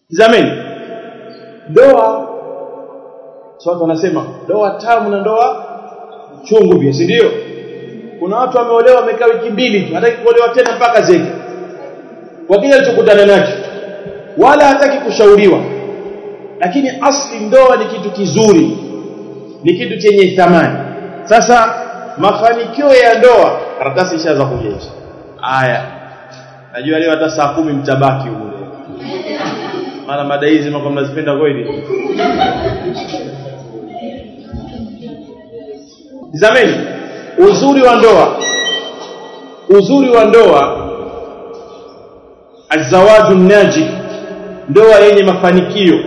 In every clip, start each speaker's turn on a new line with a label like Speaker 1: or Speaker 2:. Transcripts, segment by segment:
Speaker 1: zameni ndoa so watu wanasema ndoa tamu na ndoa chungu pia si ndio kuna watu wameolewa wamekaa wiki mbili tu hataki kuolewa tena mpaka zeke kwa kile alichokutana nacho wala hataki kushauriwa lakini asli ndoa ni kitu kizuri ni kitu chenye thamani sasa mafanikio ya ndoa karatasi ishaanza kujecha haya najua leo hata saa kumi mtabaki huko maana mada hizi mako mnazipenda kweli Tizameni uzuri wa ndoa uzuri wa ndoa azawaju naji ndoa yenye mafanikio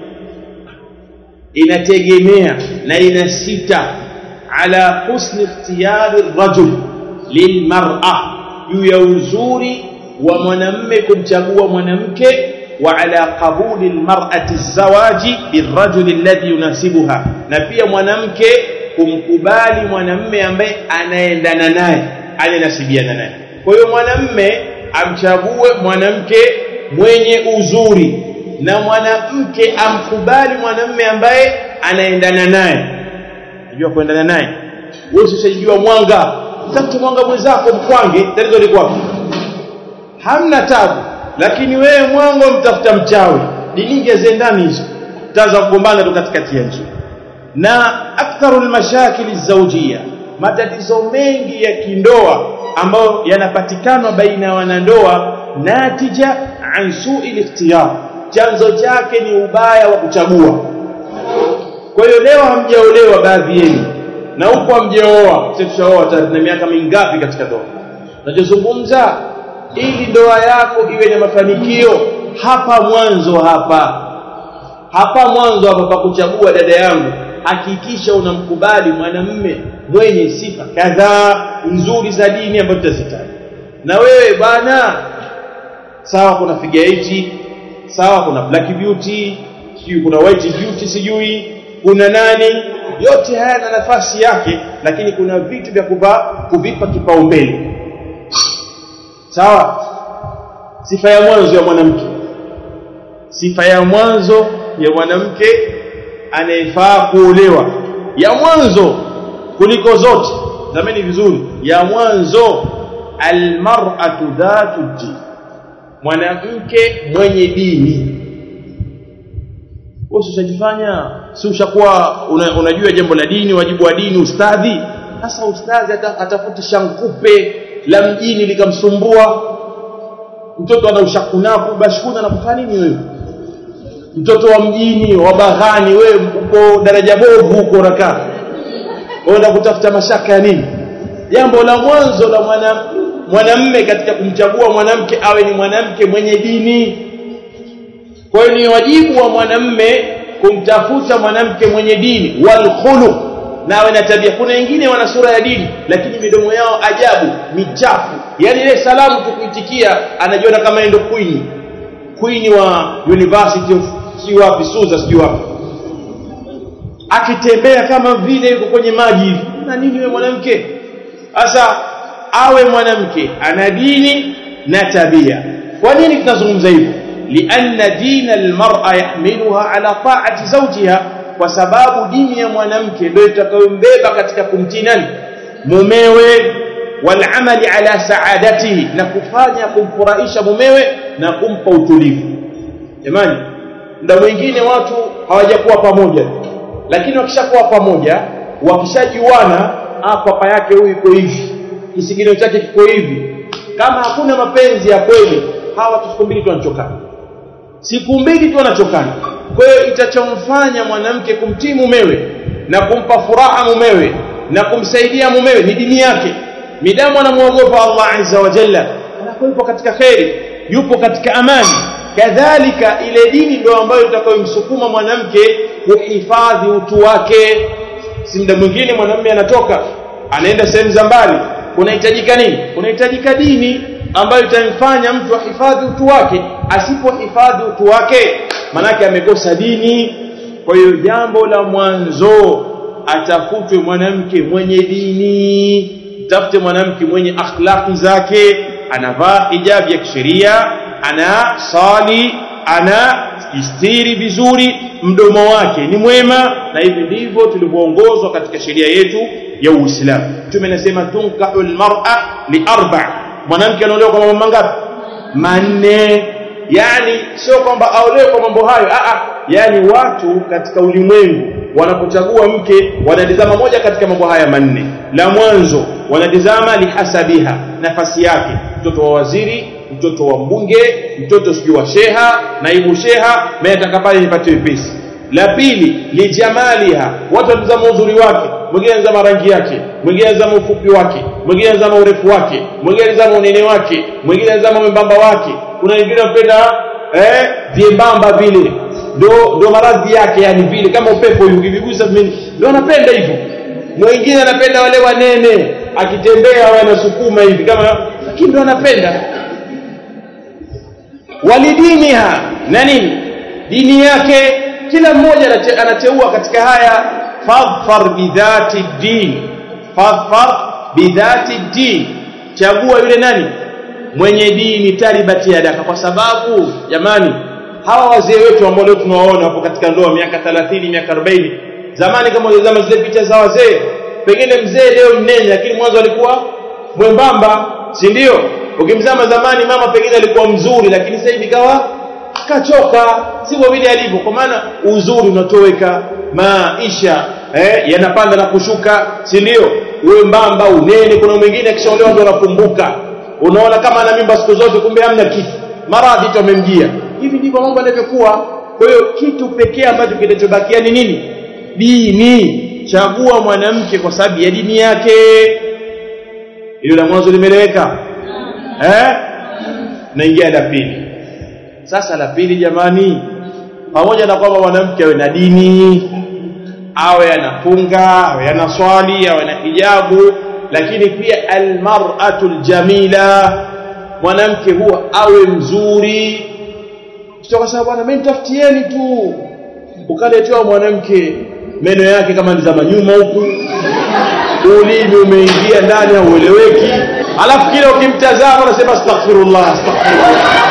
Speaker 1: inategemea na inasita ala husni ikhtiyari rajul lilmar'a juu ya uzuri wa mwanamme kumchagua mwanamke wa ala qabuli almar'ati zawaji birrajuli alladhi yunasibuha na pia mwanamke kumkubali mwanamme ambaye anaendana naye ananasibiana naye kwa hiyo mwanamme amchague mwanamke mwenye uzuri na mwanamke amkubali mwanamme ambaye anaendana naye unajua kuendana naye wewe usijua mwanga tatu mwanga mwenzako mkwange tatizo liko wapi hamna tabu lakini wewe mwango mtafuta mchawi dininge zendani hizo taanza kugombana tu katikati ya nchi na aktharu almashakil zawjiyya matatizo mengi ya kindoa ambayo yanapatikana baina ya wanandoa natija an su'i ikhtiyar chanzo chake ni ubaya wa kuchagua kwa hiyo leo hamjaolewa baadhi yenu na huko hamjaoa sisi tushaoa na miaka mingapi katika ndoa tunachozungumza ili ndoa yako iwe na mafanikio hapa mwanzo hapa hapa mwanzo hapa pa kuchagua dada yangu hakikisha unamkubali mwanamume mwenye sifa kadhaa nzuri za dini ambazo tutazitaja na wewe bwana sawa kuna figure sawa kuna black beauty sijui kuna white beauty sijui kuna nani yote haya na nafasi yake lakini kuna vitu vya kuva kuvipa kipaumbele sawa sifa ya mwanzo ya mwanamke sifa ya mwanzo ya mwanamke anayefaa kuolewa ya mwanzo kuliko zote zameni vizuri ya mwanzo almar'atu dhatu din mwanamke mwenye dini wewe usijifanya si ushakuwa una, unajua jambo la dini wajibu wa dini ustadhi sasa ustadhi atafuta shankupe la mjini likamsumbua mtoto ana ushakunaku bashkuna na kufanya nini wewe mtoto wa mjini wa baghani wewe uko daraja bovu huko unakaa unaenda kutafuta mashaka ya nini jambo la mwanzo la mwana mwanamme katika kumchagua mwanamke awe ni mwanamke mwenye dini kwa hiyo ni wajibu wa mwanamme kumtafuta mwanamke mwenye dini wal khuluq na awe na tabia kuna wengine wana sura ya dini lakini midomo yao ajabu michafu yani ile salamu tukuitikia anajiona kama endo queen queen wa university of si wapi Suza sijui wapi akitembea kama vile yuko kwenye maji hivi na nini wewe mwanamke sasa awe mwanamke ana dini na tabia kwa nini tunazungumza hivyo lianna dina almar'a yahmiluha ala ta'ati zawjiha kwa sababu dini ya mwanamke ndio itakayombeba katika kumtii nani mumewe walamali ala saadatihi na kufanya kumfurahisha mumewe na kumpa utulivu jamani muda mwingine watu hawajakuwa pamoja lakini wakishakuwa pamoja wakishajuana ah papa yake huyu iko hivi kisigino chake kiko hivi kama hakuna mapenzi ya kweli hawa siku mbili tu wanachokana siku mbili tu wanachokana kwa hiyo itachomfanya mwanamke kumtii mumewe na kumpa furaha mumewe na kumsaidia mumewe ni dini yake midamu anamuogopa Allah azza wa jalla anakuwa katika kheri yupo katika amani kadhalika ile dini ndio ambayo itakayomsukuma mwanamke kuhifadhi utu wake si muda mwingine mwanamume anatoka anaenda sehemu za mbali kunahitajika nini kunahitajika dini ambayo itamfanya mtu ahifadhi utu wake asipohifadhi utu wake manake amekosa dini kwa hiyo jambo la mwanzo atafutwe mwanamke mwenye dini tafute mwanamke mwenye akhlaqi zake anavaa hijabu ya kisheria ana sali ana istiri vizuri mdomo wake ni mwema na hivi ndivyo tulivyoongozwa katika sheria yetu ya Uislamu mtume anasema tunkahu almar'a li arba mwanamke anaolewa kwa mambo mangapi manne yani sio kwamba aolewe kwa mambo hayo a a yani watu katika ulimwengu wanapochagua mke wanatizama moja katika mambo haya manne la mwanzo wanatizama lihasabiha nafasi yake mtoto wa waziri mtoto wa mbunge mtoto sijui wa sheha naibu sheha mimi nataka pale nipate wepesi la pili lijamaliha watu wanatazama uzuri wake mwingine anatazama rangi yake mwingine anatazama ufupi wake mwingine anatazama urefu wake mwingine anatazama unene wake mwingine anatazama mwembamba wake kuna wengine wanapenda eh vyembamba vile ndo ndo maradhi yake yani vile kama upepo hivi ukivigusa mimi ndo anapenda hivyo mwingine anapenda wale wanene akitembea wanasukuma hivi kama lakini ndo anapenda walidiniha na nini dini yake kila mmoja anateua katika haya fadfar bidhati din fadfar bidhati din chagua yule nani mwenye dini taribati yadaka kwa sababu jamani hawa wazee wetu ambao leo tunawaona hapo katika ndoa miaka 30 miaka 40 zamani kama unazama zile picha za wazee pengine mzee leo mnene lakini mwanzo alikuwa mwembamba si ndio ukimzama zamani mama pengine alikuwa mzuri lakini sasa hivi kawa kachoka sivyo vile alivyo kwa maana uzuri unatoweka maisha eh, yanapanda na kushuka si ndio uwe mbamba unene kuna mwingine akishaolewa ndio anakumbuka unaona kama ana mimba siku zote kumbe hamna kitu maradhi tu amemjia hivi ndivyo mambo yanavyokuwa kwa hiyo kitu pekee ambacho kinachobakia ni nini dini chagua mwanamke kwa sababu ya dini yake hilo la mwanzo limeeleweka eh naingia la pili sasa la pili jamani pamoja na kwamba mwanamke awe na dini awe anafunga awe anaswali awe na hijabu lakini pia almar'atu aljamila mwanamke huwa awe mzuri kwa sababu bwana mimi nitafutieni tu ukaletewa mwanamke meno yake kama ni za manyuma huku ulimi umeingia ndani haueleweki alafu kile ukimtazama unasema astaghfirullah astaghfirullah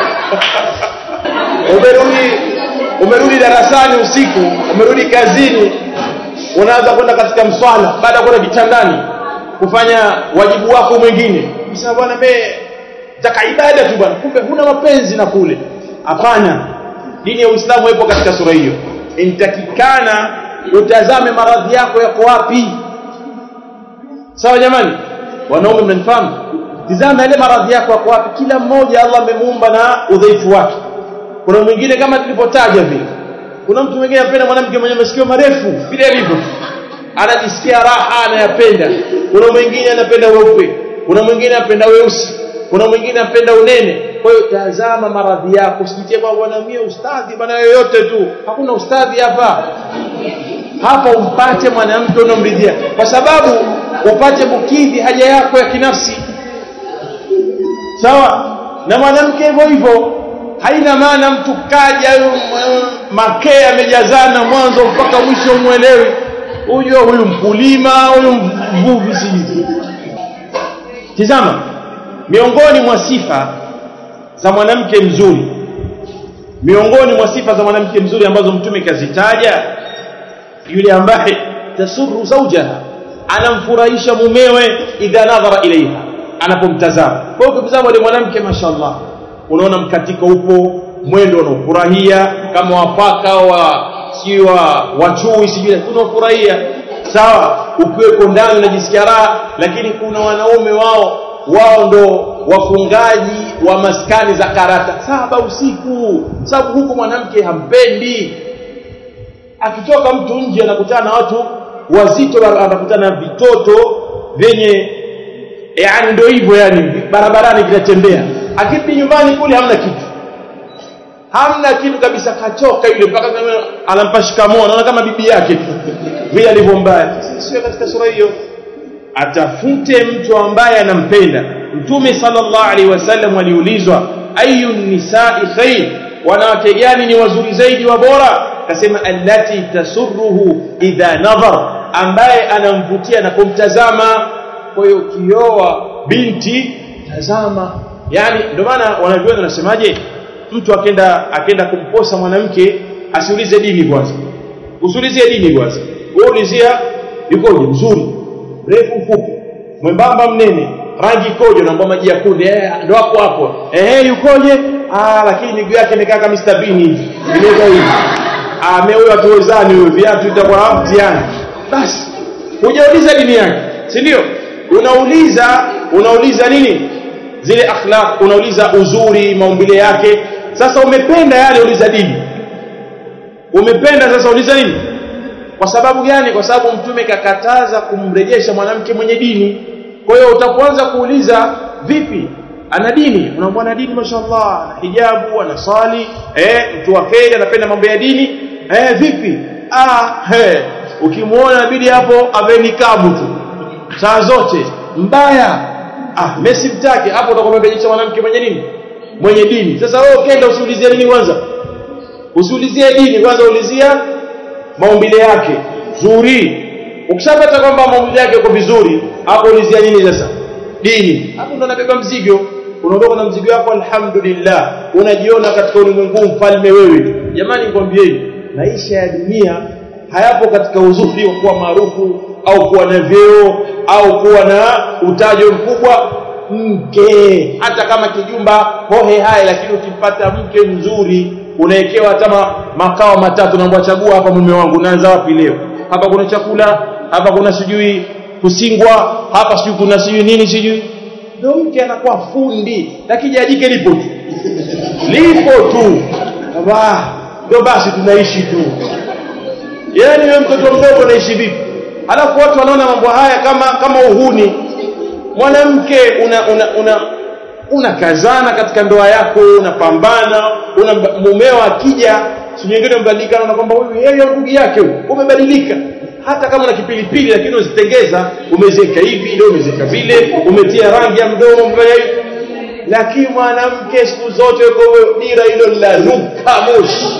Speaker 1: umerudi umerudi darasani usiku umerudi kazini unaanza kwenda katika mswala baada ya kwenda kitandani kufanya wajibu wako mwingine sasa bwana mimi taka ibada tu bwana kumbe huna mapenzi na kule hapana dini ya Uislamu ipo katika sura hiyo intakikana utazame maradhi yako yako wapi sawa jamani wanaume mnanifahamu tizama ile maradhi yako yako wapi kila mmoja Allah amemuumba na udhaifu wake kuna mwingine kama tulivyotaja vile kuna mtu mwingine anapenda mwanamke mwenye masikio marefu vile alivyo anajisikia raha anayapenda kuna mwingine anapenda weupe kuna mwingine anapenda weusi kuna mwingine anapenda unene kwa hiyo tazama maradhi yako usijitie kwa bwana mie ustadhi bwana yoyote tu hakuna ustadhi hapa hapa umpate mwanamke unomridhia kwa sababu upate kukidhi haja yako ya kinafsi sawa na mwanamke hivyo hivyo haina maana mtu kaja makee amejazana mwanzo mpaka mwisho mwelewi huyo huyu mkulima huyu mvuvi sijui tizama miongoni mwa sifa za mwanamke mzuri miongoni mwa sifa za mwanamke mzuri ambazo mtume kazitaja yule ambaye tasurru zawjaha anamfurahisha mumewe idha nadhara ilaiha anapomtazama kwa hiyo ukitazama yule mwanamke mashallah unaona mkatiko upo mwendo unaofurahia kama wapaka wa si wa wachui sijui unafurahia sawa ukiweko ndani unajisikia raha lakini kuna wanaume wao wao ndo wafungaji wa maskani za karata saba usiku sababu huku mwanamke hampendi akitoka mtu nje anakutana na watu wazito anakutana na vitoto vyenye yani ndio hivyo yani barabarani vinatembea akirudi nyumbani kule hamna kitu hamna kitu kabisa kachoka yule mpaka anampa shikamoo anaona kama bibi yake vile alivyo mbaya sio katika sura hiyo atafute mtu ambaye anampenda mtume sallallahu alaihi wasallam aliulizwa ayu nisa'i khair wanawake gani ni wazuri zaidi wa bora akasema allati tasurruhu idha nadhar ambaye anamvutia na kumtazama kwa hiyo kioa binti tazama yani ndio maana wanavyuoni wanasemaje mtu akenda akenda kumposa mwanamke asiulize dini kwanza usiulizie dini kwanza wewe ulizia yukoje mzuri mrefu mfupi mwembamba mnene rangi ikoje unaomba maji ya kunde eh ndo hapo hapo eh yukoje ah lakini miguu yake imekaa kama Mr Bean hivi imeweka hivi ah mimi huyo atuwezani huyo viatu itakuwa mtihani basi hujauliza dini yake si ndio unauliza unauliza nini zile akhlaq unauliza uzuri maumbile yake sasa umependa yale uliza dini umependa sasa uliza nini kwa sababu gani kwa sababu mtume kakataza kumrejesha mwanamke mwenye dini kwa hiyo utapoanza kuuliza vipi ana dini unaambia ana dini mashallah ana hijabu anasali eh mtu wa kheri anapenda mambo ya dini eh vipi ah he ukimuona inabidi hapo ave nikabu tu saa zote mbaya ah Messi mtake hapo utakuwa umerejesha mwanamke mwenye nini mwenye dini sasa wewe ukenda usiulizie dini kwanza usiulizie dini kwanza ulizia maumbile yake zuri ukishapata kwamba maumbile yake yako vizuri hapo ulizia nini sasa dini hapo ndo unabeba mzigo unaondoka na mzigo wako alhamdulillah unajiona katika ulimwengu mfalme wewe jamani nikwambieni maisha ya dunia hayapo katika uzuri wa kuwa maarufu au kuwa na vyeo au kuwa na utajo mkubwa mke hata kama kijumba hohe hai lakini ukipata mke mzuri unawekewa hata makao matatu naomba chagua hapa mume wangu naanza wapi leo hapa kuna chakula hapa kuna sijui kusingwa hapa sijui kuna sijui nini sijui ndio mke anakuwa fundi lakini jike lipo tu lipo tu ndio basi tunaishi tu yaani wewe mtoto mdogo unaishi vipi alafu watu wanaona mambo haya kama kama uhuni mwanamke una una, una unakazana katika ndoa yako unapambana una mumeo akija si nyingine mbadilika na kwamba huyu yeye ndugu yake huyu umebadilika hata kama na kipilipili lakini uzitengeza umezeka hivi leo umezeka vile umetia rangi ya mdomo mbele hivi lakini mwanamke siku zote yuko dira hilo la nuka moshi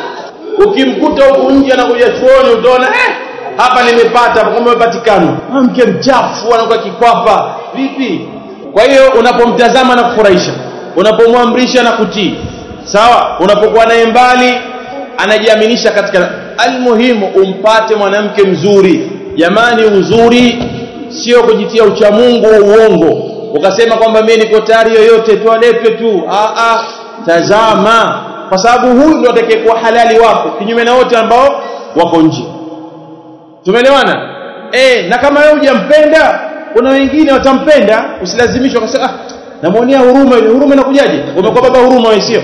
Speaker 1: ukimkuta huku nje anakuja chuoni utaona eh hapa nimepata kumbe umepatikana mke mchafu anakuwa kikwapa vipi kwa hiyo unapomtazama na kufurahisha unapomwamrisha na kutii sawa unapokuwa naye mbali anajiaminisha katika almuhimu umpate mwanamke mzuri jamani uzuri sio kujitia uchamungu wa uongo ukasema kwamba mimi niko tayari yoyote tu aletwe tu a a tazama kwa sababu huyu ndio atakayekuwa halali wako kinyume na wote ambao wako nje tumeelewana eh na kama wewe hujampenda kuna wengine watampenda usilazimishwe ukasema ah namuonea huruma ile huruma inakujaje umekuwa baba huruma wewe sio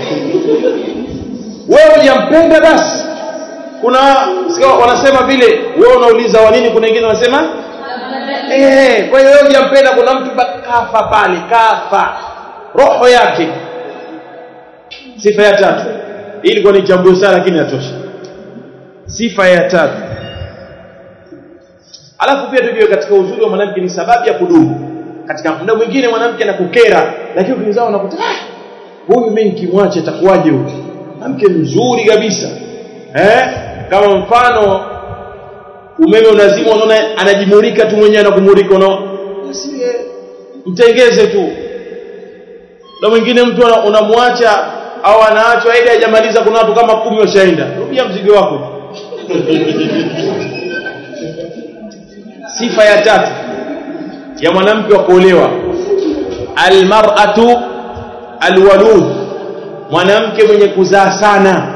Speaker 1: wewe hujampenda basi kuna sio wanasema vile wewe unauliza wa nini kuna wengine wanasema eh kwa hiyo wewe hujampenda kuna mtu kafa pale kafa roho yake sifa ya tatu hii ilikuwa ni jambo sana lakini natosha sifa ya tatu alafu pia tujue katika uzuri wa mwanamke ni sababu ya kudumu katika muda mwingine mwanamke anakukera lakini ukizaa unakuta ah huyu mimi nikimwacha atakuwaje huyu mwanamke mzuri kabisa eh kama mfano umeme unazima unaona anajimulika tu mwenyewe anakumulika unaona basi mtengeze tu na mwingine mtu unamwacha au anaachwa aida hajamaliza kuna watu kama kumi washaenda rudia mzigo wako sifa ya tatu ya mwanamke wa kuolewa almar'atu alwalud mwanamke mwenye kuzaa sana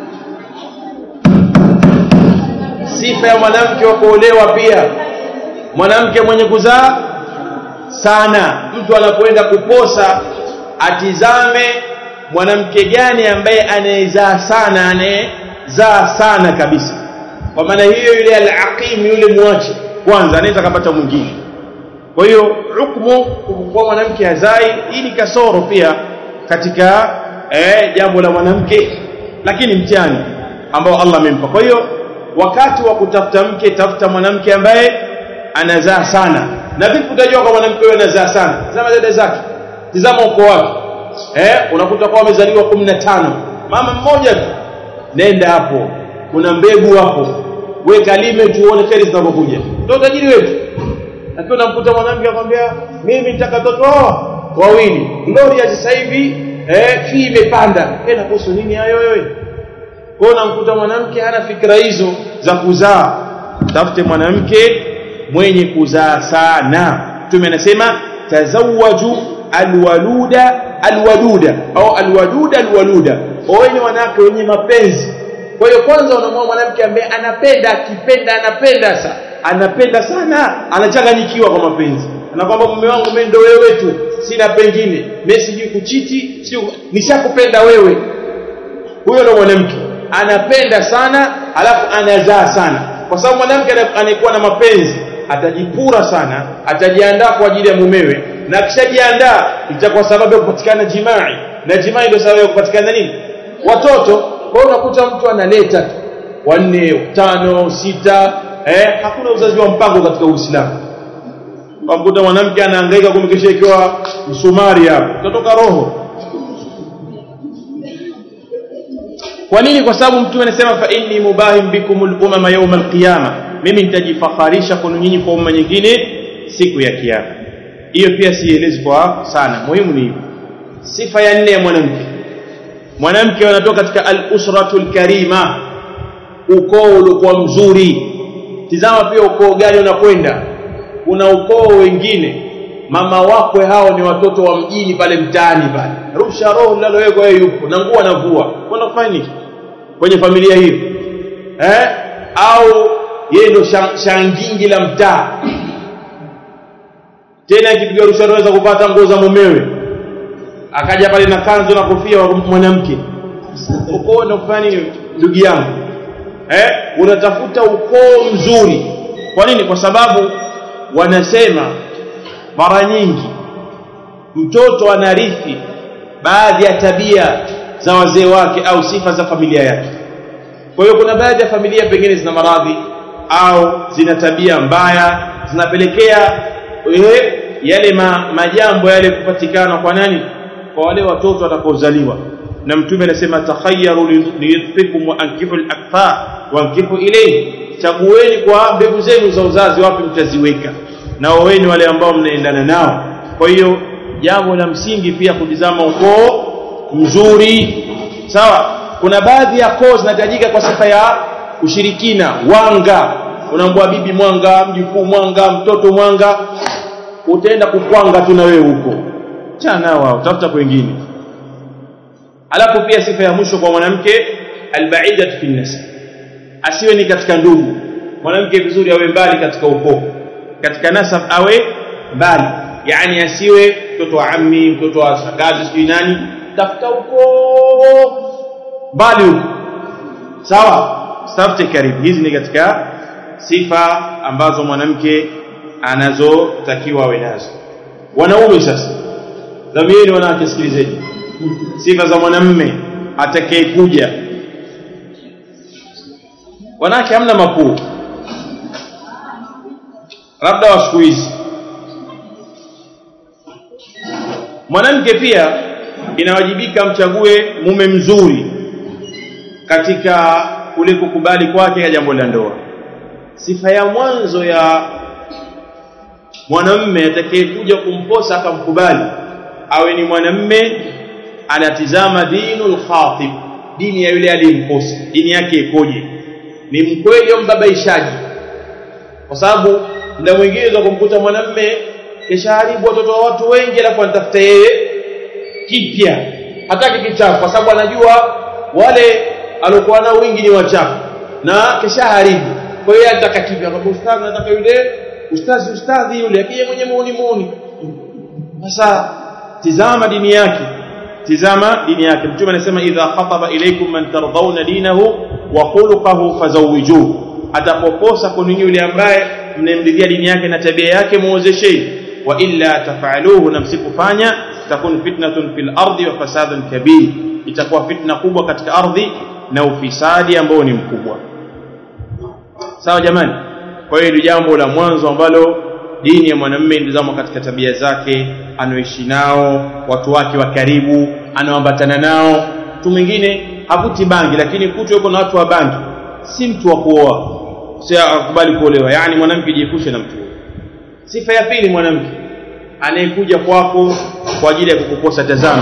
Speaker 1: sifa ya mwanamke wa kuolewa pia mwanamke mwenye kuzaa sana mtu anapoenda kuposa atizame mwanamke gani ambaye anayezaa sana anayezaa sana kabisa kwa maana hiyo yule al-aqim yule mwache kwanza anaweza kupata mwingine kwa hiyo hukumu kwa mwanamke hazai hii ni kasoro pia katika eh, jambo la mwanamke lakini mtihani ambao Allah amempa kwa hiyo wakati wa kutafuta mke tafuta mwanamke ambaye anazaa sana na vipi utajua kwa mwanamke huyo anazaa sana tazama dada zake tazama uko wapi eh unakuta kwa wamezaliwa 15 mama mmoja tu nenda hapo kuna mbegu hapo weka lime tuone kheri zinapokuja ndio tajiri wetu lakini unamkuta mwanamke akwambia mimi nitaka watoto hawa wawili Gloria sasa hivi eh fee imepanda eh nakuhusu nini hayo wewe kwa hiyo unamkuta mwanamke hana fikra hizo za kuzaa tafute mwanamke mwenye kuzaa sana mtume anasema tazawaju alwaluda alwaduda au alwaduda alwaluda oweni wanawake wenye mapenzi kwa hiyo kwanza unamwona mwanamke ambaye anapenda akipenda anapenda sa anapenda sana anachanganyikiwa kwa mapenzi anakwamba mume wangu mimi ndio wewe tu sina pengine mimi sijui kuchiti sio nishakupenda wewe huyo ndio mwanamke anapenda sana alafu anazaa sana kwa sababu mwanamke anayekuwa na mapenzi atajipura sana atajiandaa kwa ajili ya mumewe na akishajiandaa itakuwa sababu ya kupatikana jimai na jimai ndio sababu ya kupatikana nini watoto kwa hiyo unakuta mtu analeta wanne tano sita eh hakuna uzazi wa mpango katika Uislamu ukamkuta mwanamke anahangaika kumkesha ikiwa msumari hapo utatoka roho kwa nini kwa sababu mtume anasema fa inni mubahim bikumul umama yawm alqiyama mimi nitajifakharisha kwenu nyinyi kwa umma nyingine siku ya kiyama hiyo pia sielezi kwa sana muhimu ni sifa ya nne ya mwanamke mwanamke anatoka katika al-usratul karima ukoo uliokuwa mzuri tizama pia ukoo gani unakwenda kuna ukoo wengine mama wakwe hao ni watoto wa mjini pale mtaani pale rusha roho linalowekwa yeye yupo na nguo anavua kwenda kufanya nini kwenye familia hiyo eh au yeye ndo shangingi la mtaa tena akipiga rusha roho za kupata nguo za mumewe akaja pale na kanzu na kofia wa mwanamke ukoo ndo kufanya nini ndugu yangu eh unatafuta ukoo mzuri kwa nini kwa sababu wanasema mara nyingi mtoto anarithi baadhi ya tabia za wazee wake au sifa za familia yake kwa hiyo kuna baadhi ya familia pengine zina maradhi au zina tabia mbaya zinapelekea eh, yale ma, majambo yale kupatikana kwa nani kwa wale watoto watakaozaliwa na mtume anasema takhayyaru liyudfikum wa ankihu al-akfa wa ankihu ilayhi chagueni kwa mbegu zenu za uzazi wapi mtaziweka na waweni wale ambao mnaendana nao kwa hiyo jambo la msingi pia kutizama ukoo mzuri sawa kuna baadhi ya koo zinahitajika kwa sifa ya ushirikina wanga unaambua bibi mwanga mjukuu mwanga mtoto mwanga utaenda kukwanga tu na wewe huko chana wao tafuta kwingine alafu pia sifa ya mwisho kwa mwanamke albaidatu fi nasab asiwe ni katika ndugu mwanamke vizuri awe mbali katika ukoo katika nasab awe mbali yani asiwe mtoto wa ammi mtoto wa shangazi sijui nani tafuta ukoo mbali huko sawa tafute karibu hizi ni katika sifa ambazo mwanamke anazotakiwa awe nazo wanaume sasa dhamieni wanawake sikilizeni sifa za mwanamme atakayekuja wanawake hamna makuu labda wa siku hizi mwanamke pia inawajibika mchague mume mzuri katika kule kukubali kwake jambo la ndoa sifa ya mwanzo ya mwanamme atakayekuja kumposa akamkubali awe ni mwanamme anatizama dinul khatib dini ya yule aliyemposa dini yake ikoje ni mkweli au mbabaishaji kwa sababu muda mwingine za kumkuta mwanamme kishaharibu watoto wa watu wengi alafu anatafuta yeye kipya hataki kichafu kwa sababu anajua wale aliokuwa nao wingi ni wachafu na kishaharibu kwa hiyo anataka kipya kwa ustadhi anataka yule ustadhi ustadhi yule akija mwenye muuni muuni sasa tizama dini yake tizama dini yake mtume anasema idha khataba ilaykum man tardawna dinahu wa khuluquhu fazawijuhu atapoposa kunini yule ambaye mnemridhia dini yake na tabia yake muozesheni wa illa tafaluhu na msipofanya takun fitnatun fil ardi wa fasadun kabir itakuwa fitna kubwa katika ardhi na ufisadi ambao ni mkubwa sawa jamani kwa hiyo ni jambo la mwanzo ambalo dini ya mwanamume indizama katika tabia zake anaoishi nao watu wake wa karibu anaoambatana nao mtu mwingine havuti bangi lakini kutu yuko na watu wa bangi si mtu wa kuoa si akubali kuolewa yani mwanamke jiepushe na mtu sifa ya pili mwanamke anayekuja kwako kwa ajili ya kukukosa tazama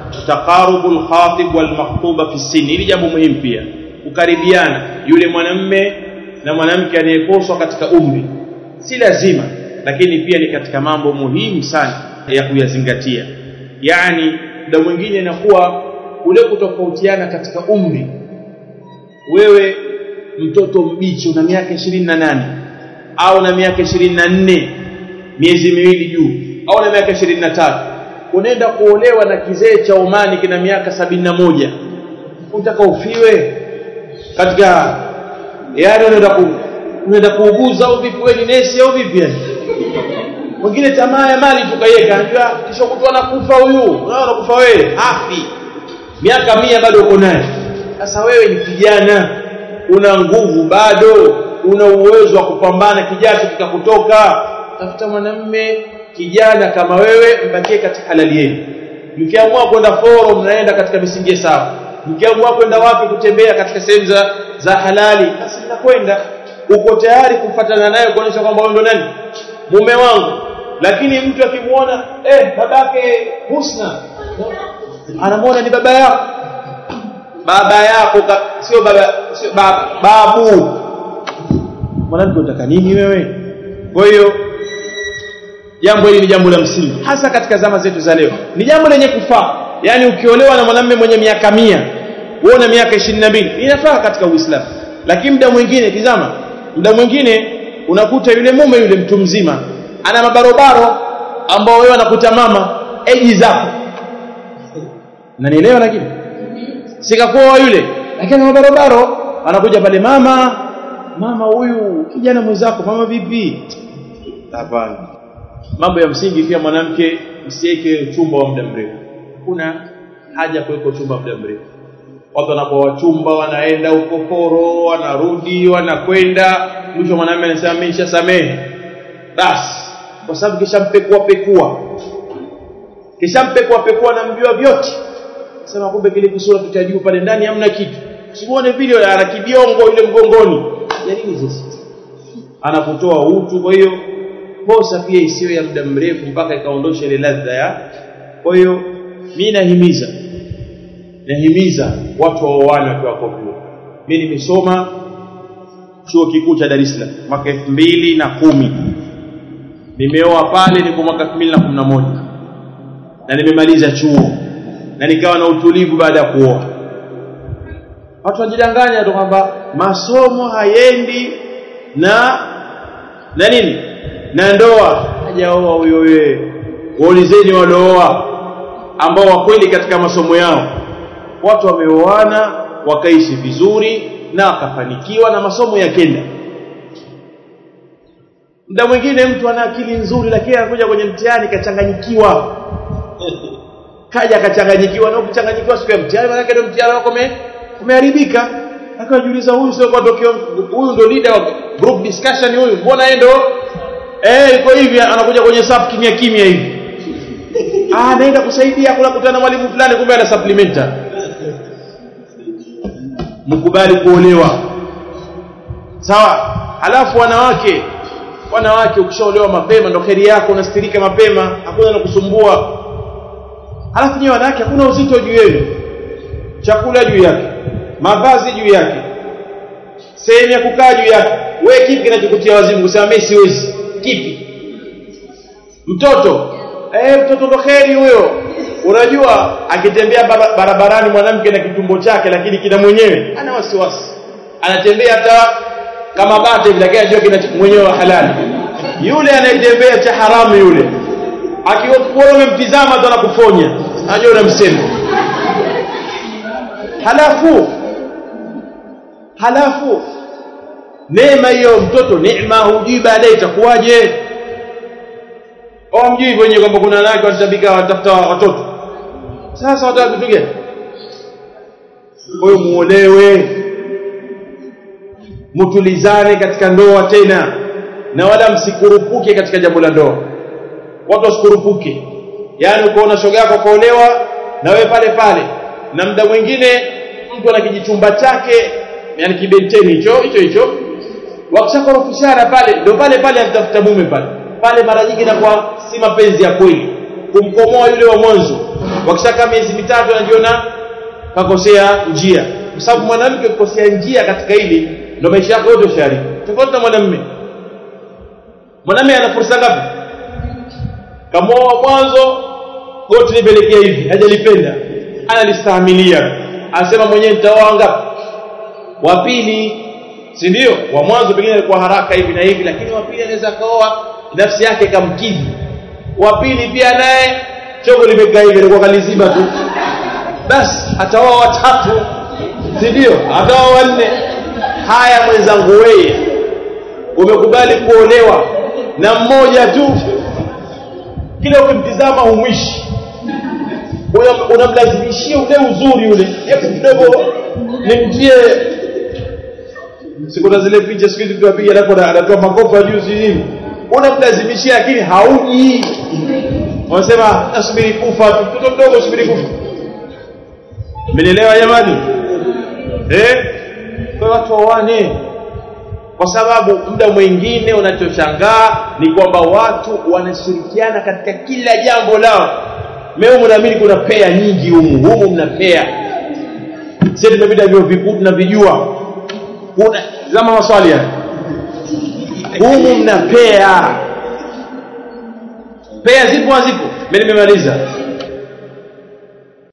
Speaker 1: taqarubu lkhatib walmakhtuba fi sini hili jambo muhimu pia kukaribiana yule mwanamme na mwanamke anayeposwa katika umri si lazima lakini pia ni katika mambo muhimu sana ya kuyazingatia yani muda mwingine inakuwa kule kutofautiana katika umri wewe mtoto mbichi una miaka ishirini na nane au na miaka ishirini na nne miezi miwili juu au na miaka ishirini na tatu unaenda kuolewa na kizee cha Omani kina miaka sabini na moja unataka ufiwe katika yani unaenda ku unaenda kuuguza au vipi wewe ni nesi au vipi yani mwingine tamaa ya mali tukaiweka anajua kisha kutwa nakufa huyu unaona kufa wewe hafi miaka mia bado uko naye sasa wewe ni kijana una nguvu bado una uwezo wa kupambana kijacho kikakutoka tafuta mwanamme kijana kama wewe mbakie katika halali yenu mkiamua kwenda foro mnaenda katika misingi sawa mkiamua kwenda wapi kutembea katika sehemu za, za halali basi mnakwenda uko tayari kufuatana naye kuonyesha kwamba wewe ndo nani mume wangu lakini mtu akimwona eh babake Husna anamwona ni baba yako baba yako sio baba sio baba babu mwanamke unataka nini wewe kwa hiyo jambo hili ni jambo la msingi hasa katika zama zetu za leo ni jambo lenye kufaa yani ukiolewa na mwanamume mwenye miaka mia wewe una miaka ishirini na mbili inafaa katika uislamu lakini muda mwingine tizama muda mwingine unakuta yule mume yule mtu mzima ana mabarobaro ambao wewe anakuta mama eji zako nanielewa lakini sikakuoa yule lakini mabarobaro anakuja pale mama mama huyu kijana mwenzako mama vipi hapana mambo ya msingi pia mwanamke msiweke uchumba wa muda mrefu kuna haja kuweka uchumba wa muda mrefu watu wanapoa wachumba wanaenda huko poro wanarudi wanakwenda mwisho mwanamume anasema mimi nishasamehe basi kwa sababu kishampekua pekua kishampekua pekua namjua vyote sema kumbe kile kisura tutajua pale ndani hamna kitu usimuone video ana kibiongo ile mgongoni ya nini sasa anakutoa utu kwa hiyo kosa pia isiwe ya muda mrefu mpaka ikaondosha ile ladha ya kwa hiyo mimi nahimiza nahimiza watu waoane wakiwa wako vyuo mimi nimesoma chuo kikuu cha Dar es Salaam mwaka elfu mbili na kumi nimeoa pale niko mwaka elfu mbili na kumi na moja na nimemaliza chuo na nikawa na utulivu baada ya kuoa watu wajidanganya tu kwamba masomo hayendi na na nini na ndoa hajaoa huyo wewe waulizeni waliooa ambao wakweli katika masomo yao watu wameoana wakaishi vizuri na wakafanikiwa na masomo yakenda muda mwingine mtu ana akili nzuri lakini anakuja kwenye mtihani kachanganyikiwa kaja akachanganyikiwa na ukichanganyikiwa siku ya mtihani maana ndio mtihani wako umeharibika akajiuliza huyu sio kwa tokeo huyu ndo leader wa group discussion huyu mbona yeye ndo eh iko hivi anakuja kwenye sub kimya kimya hivi ah naenda kusaidia kula kutana na mwalimu fulani kumbe ana supplementa mkubali kuolewa sawa halafu wanawake wanawake ukishaolewa mapema ndo kheri yako unastirika mapema hakuna na kusumbua halafu nyewe wanawake hakuna uzito juu yenu chakula juu yake mavazi juu yake sehemu ya kukaa juu yake wewe kipi kinachokutia wazimu kusema mimi siwezi kipi mtoto eh mtoto ndo kheri huyo unajua akitembea barabarani mwanamke na kitumbo chake lakini kina mwenyewe ana wasiwasi anatembea hata kama bata hivi lakini anajua kina mwenyewe wa halali yule anayetembea cha haramu yule akiona umemtizama tu anakufonya anajua unamsema halafu halafu neema hiyo mtoto neema hujui baadaye itakuwaje au mjui wenyewe kwamba kuna wanawake wanatabika watafuta watoto sasa wataka kitu gani kwa hiyo muolewe mutulizane katika ndoa tena na wala msikurupuke katika jambo la ndoa watu wasikurupuke yaani ukaona shoga yako kaolewa na wewe pale pale na muda mwingine mtu ana kijichumba chake yani kibenteni hicho hicho hicho wakishakorofishana pale ndio pale pale anatafuta mume pale pale mara nyingi inakuwa si mapenzi ya kweli kumkomoa yule wa mwanzo wakishakaa miezi mitatu anajiona kakosea njia kwa sababu mwanamke kukosea njia katika hili ndio maisha yako yote shari tofauti na mwanamume mwanamume ana fursa ngapi kamoa mwanzo goti lipelekea hivi hajalipenda analistahimilia anasema mwenyewe nitaoa ngapi wa pili si ndio wa mwanzo pengine alikuwa haraka hivi na hivi lakini wa pili anaweza kaoa nafsi yake kamkidhi wa pili pia naye chogo limekaa hivi alikuwa kalizima tu basi ataoa watatu si ndio ataoa wanne haya mwenzangu wewe umekubali kuolewa na mmoja tu kile ukimtizama humwishi unamlazimishia ule uzuri ule hebu kidogo nimtie sikuna zile picha siku hizi mtu apiga alafu anatoa makofa juu si nini unamlazimishia lakini hauji wanasema nasubiri kufa tu mtoto mdogo subiri kufa mmenielewa jamani eh kwa watu waone kwa sababu muda mwingine unachoshangaa ni kwamba watu wanashirikiana katika kila jambo lao meo mnaamini kuna pea nyingi humu humu mna pea sisi tumepita vyo vikuu tunavijua kuna zama maswali haya humu mna pea pea zipo hazipo mimi nimemaliza